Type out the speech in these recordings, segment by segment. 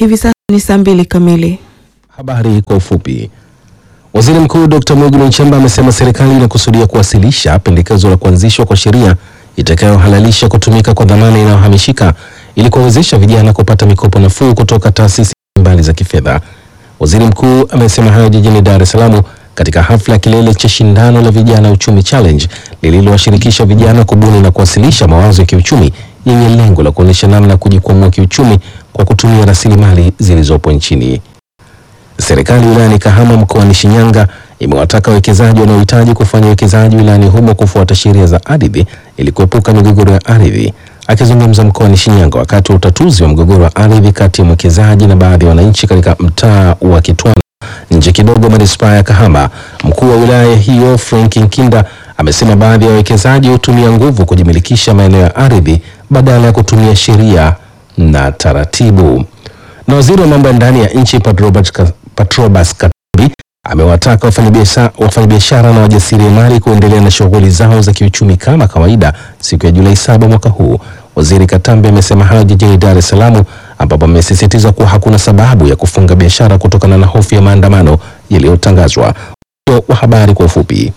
Hivi sasa ni saa mbili kamili. Habari kwa ufupi. Waziri Mkuu Dr. Mwigulu Nchemba amesema serikali inakusudia kuwasilisha pendekezo la kuanzishwa kwa sheria itakayohalalisha kutumika kwa dhamana inayohamishika ili kuwawezesha vijana kupata mikopo nafuu kutoka taasisi mbalimbali za kifedha. Waziri Mkuu amesema hayo jijini Dar es Salaam katika hafla ya kilele cha shindano la vijana uchumi challenge lililowashirikisha vijana kubuni na kuwasilisha mawazo ya kiuchumi yenye lengo la kuonyesha namna ya kujikwamua kiuchumi kwa kutumia rasilimali zilizopo nchini. Serikali wilayani Kahama mkoani Shinyanga imewataka wawekezaji wanaohitaji kufanya uwekezaji wilayani humo kufuata sheria za ardhi ili kuepuka migogoro ya ardhi. Akizungumza mkoani Shinyanga wakati wa utatuzi wa mgogoro wa ardhi kati ya mwekezaji na baadhi ya wananchi katika mtaa wa Kitwana nje kidogo manispaa ya Kahama, mkuu wa wilaya hiyo Frank Nkinda amesema baadhi ya wawekezaji hutumia nguvu kujimilikisha maeneo ya ardhi badala ya kutumia sheria na taratibu. Na waziri wa mambo ya ndani ya nchi Patrobas Ka- Patrobas Katambi amewataka wafanyabiashara wafanyabiashara na wajasiriamali kuendelea na shughuli zao za kiuchumi kama kawaida siku ya Julai saba mwaka huu. Waziri Katambi amesema hayo jijini Dar es Salaam ambapo amesisitiza kuwa hakuna sababu ya kufunga biashara kutokana na hofu ya maandamano yaliyotangazwa. Mwisho wa habari kwa ufupi.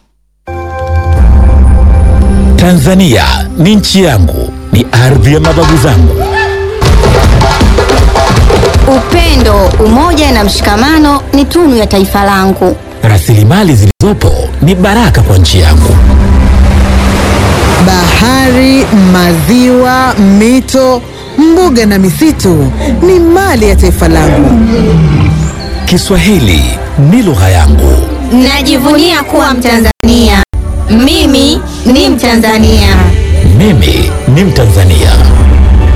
Tanzania ni nchi yangu, ni ardhi ya mababu zangu. Upendo, umoja na mshikamano ni tunu ya taifa langu. Rasilimali zilizopo ni baraka kwa nchi yangu. Bahari, maziwa, mito, mbuga na misitu ni mali ya taifa langu. Kiswahili ni lugha yangu. Najivunia kuwa Mtanzania. Mimi ni Mtanzania. Mimi ni Mtanzania.